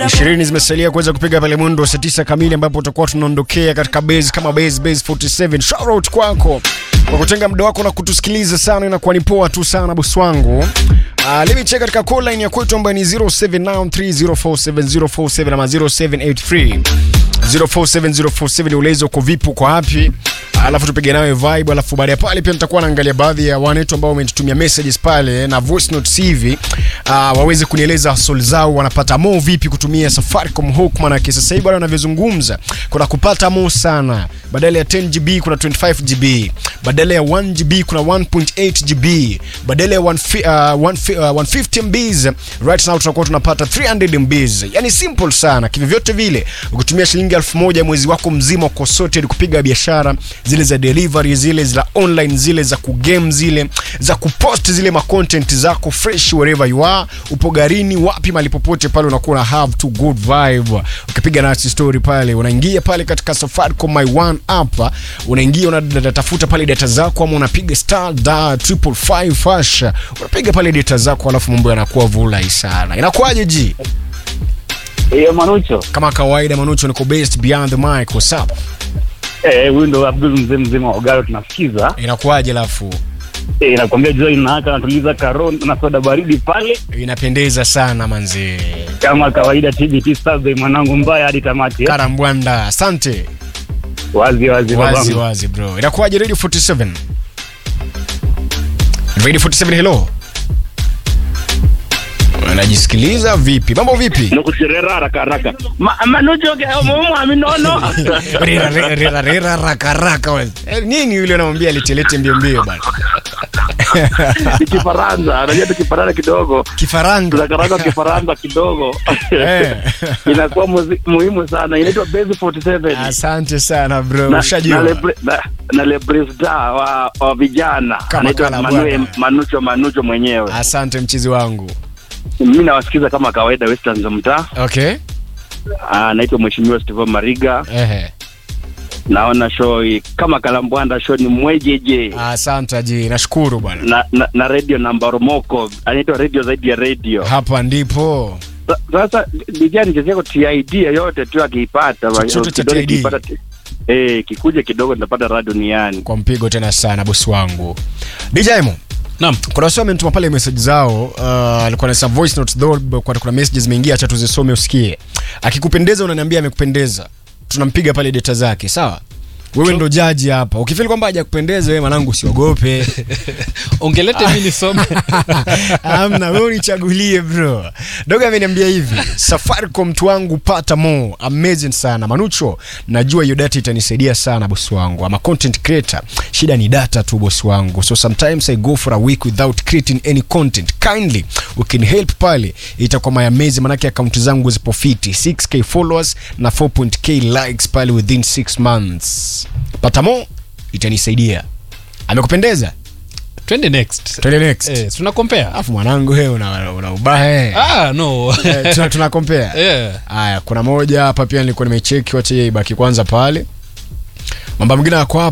ishirini zimesalia kuweza kupiga pale mwendo wa saa tisa kamili ambapo tutakuwa tunaondokea katika base kama base base 47 shout out kwako kwa kutenga muda wako na kutusikiliza sana inakuwa ni poa tu sana bosi wangu uh, let me check katika call line ya kwetu ambayo ni 0793047047 ama 0783 047047 ulezo uko vipi uko wapi alafu tupige nawe vibe alafu baada ya pale pia nitakuwa naangalia baadhi ya wanetu ambao wametutumia messages pale na voice notes hivi uh, waweze kunieleza sol zao wanapata mo vipi kutumia safaricom hook manake sasa hivi bado wanavyozungumza kuna kupata mo sana badala ya 10 gb kuna 25 gb badala ya 1 gb kuna 1.8 gb badala ya 1 uh, 1 uh, 150 mbs right now tunakuwa tunapata 300 mbs yani simple sana kivyovyote vile ukitumia shilingi elfu moja mwezi wako mzima uko sorted kupiga biashara zile za delivery zile za online zile za kugame zile za kupost zile macontent zako fresh wherever you are upo garini wapi mali popote pale unakuwa na have to good vibe ukipiga nasi story pale unaingia pale katika Safaricom my one app unaingia unatafuta pale data zako ama unapiga star da triple five hash unapiga pale data zako alafu mambo yanakuwa vulai sana inakuwaje ji Hiyo Manucho. kama kawaida manucho niko based beyond the mic what's up Eh, huyu ndo Abdul mzee mzima wa Ogalo tunasikiza. inakuwaje alafu Eh, nakwambia jua inawaka natuliza karo na soda baridi pale inapendeza sana manzi kama kawaida TBT Saturday mwanangu mbaya hadi tamati. eh. karambwanda asante Wazi wazi wazi babangu. wazi bro inakuwaje radio 47 radio 47 hello unajisikiliza vipi mambo vipi Nakushirera haraka haraka. Ma, Manucho ke mumu aminono. rera rera rera rera raka raka we. Eh, nini yule anamwambia alitelete mbio mbio bana Ni Kifaransa, unajua tu Kifaransa kidogo. kifaranga Tunakaranga Kifaransa kidogo. Eh. Inakuwa muzi- muhimu sana. Inaitwa Base 47. asante sana bro na, na, ushajua lebre, na, na lebresda wa, wa vijana Kama anaitwa kala Manue- bwana. manucho manucho mwenyewe asante mchizi wangu mi nawasikiza kama kawaida western za mtaa okay Ah, anaitwa mheshimiwa Stephen mariga ehe naona show hii kama kalambwanda show ni mwejeje asante ji nashukuru bwana na, na, na radio namba romoko anaitwa radio zaidi ya radio hapa ndipo Sa- sasa dijani chezeko tid yoyote tu akiipata Chochote cha kidole TID. kiipata ti- eh kikuja kidogo nitapata radio niani kwa mpigo tena sana bosi wangu djmo Naam. kuna wasi wamenituma pale message zao uh, alikuwa na some voice notes though kwa kuna messages zimeingia acha tuzisome usikie akikupendeza unaniambia amekupendeza tunampiga pale data zake sawa wewe ndo jaji hapa ukifili kwamba hajakupendeza wewe mwanangu usiogope ongelete mi nisome amna wewe unichagulie bro dogo ameniambia hivi safaricom mtu wangu pata mo amazing sana manucho najua hiyo data itanisaidia sana bosi wangu ama content creator shida ni data tu bosi wangu so sometimes i go for a week without creating any content kindly ukin help pale itakuwa my amazing manake akaunti zangu zipo fiti 6k followers na 4.k likes pale within 6 months pata mo itanisaidia amekupendeza twende next twende next eh, tuna compare alafu mwanangu wewe una, una ubahe ah no Eh, tuna, tuna compare yeah. haya kuna moja hapa pia nilikuwa nimecheki wacha yeye ibaki kwanza pale mambo mengine yako hapa